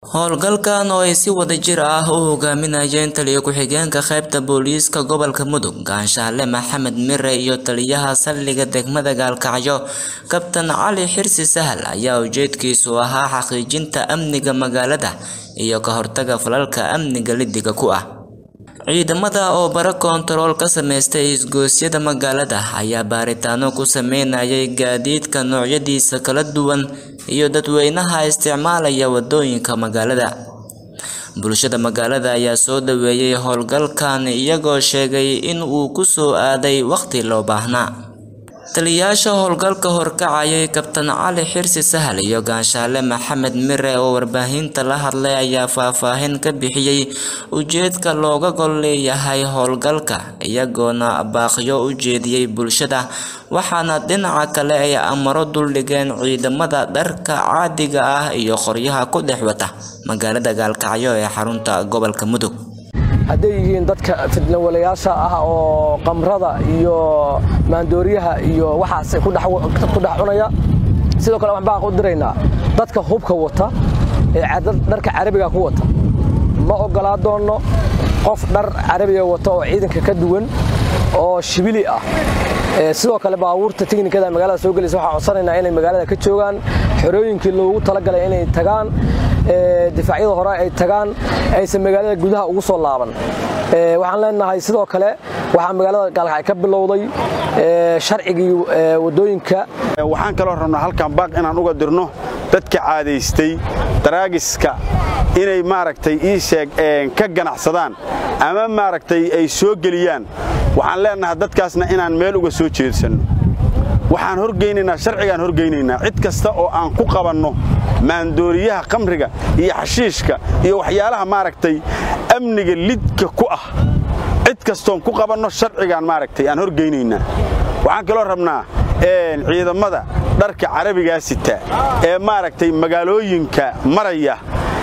Howlgalkan oo ay si wadajir ah u hogaaminayeen taliye ku-xigeenka qaybta booliiska gobolka Mudug Ganshaale Maxamed Mire iyo taliyaha saldhigga degmada Gaalkacyo Kabtan Cali Xirsi Sahal ayaa ujeedkiisu ahaa xaqiijinta amniga magaalada iyo ka hortagga falalka amniga liddiga ku ah. Ciidamada oo baro koontarool ka sameystay isgoosyada magaalada ayaa baaritaano ku sameynayay gaadiidka noocyadiisa kala duwan iyo dadweynaha isticmaalaya wadooyinka magaalada. Bulshada magaalada ayaa soo dhaweeyay howlgalkan iyagoo sheegay in uu ku soo aaday waqti loo baahnaa. Taliyayaasha howlgalka horkacayay Kabtan Cali Xirsi Sahal iyo Ganshaale Maxamed Mire oo warbaahinta la hadlay ayaa faahfaahin ka bixiyay ujeedka looga gol leeyahay howlgalka, iyagoona baaqyo u jeediyay bulshada, waxaana dhinaca kale ay amaro duldhigeen ciidamada dharka caadiga ah iyo qoryaha ku dhex wata magaalada Gaalkacyo ee xarunta gobolka Mudug. hadday yihiin dadka fidnawalayaasha ah oo qamrada iyo maandooriyaha iyo waxaas ku dhex cunaya sidoo kale waxaan baaq u diraynaa dadka hubka wata ee dharka carabiga ku wata ma ogolaa doonno qof dhar carabiga wata oo ciidanka ka duwan oo shibili ah sidoo kale baabuurta tiknikada magaalada soo gelaysa waxaan codsanaynaa inay magaalada ka joogaan xorooyinkii loogu talagalay inay tagaan difaacyada hore ay tagaan aysan magaalada gudaha ugu soo laaban waxaan leenahay sidoo kale waxaa magaalada gaalkacyo ka bilowday sharcigii wadooyinka waxaan kaloo rabnaa halkan baaq inaan uga dirno dadka caadaystay daraagiska inay maaragtay ii sheeg ka ganacsadaan ama maaragtay ay soo geliyaan waxaan leenahay dadkaasna inaan meel uga soo jeedsanno waxaan horgeynaynaa sharcigaan horgeynaynaa cid kasta oo aan ku qabanno maandooriyaha khamriga iyo xashiishka iyo waxyaalaha maaragtay amniga lidka ku ah cid kastoon ku qabanno sharcigaan maaragtay aan horgeynaynaa waxaan kaloo rabnaa ciidamada dharka carabigaa sita ee maaragtay magaalooyinka maraya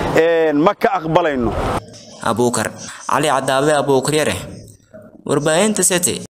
ma ka aqbalayno abuukar cali cadaabe abuukaryare warbaahinta city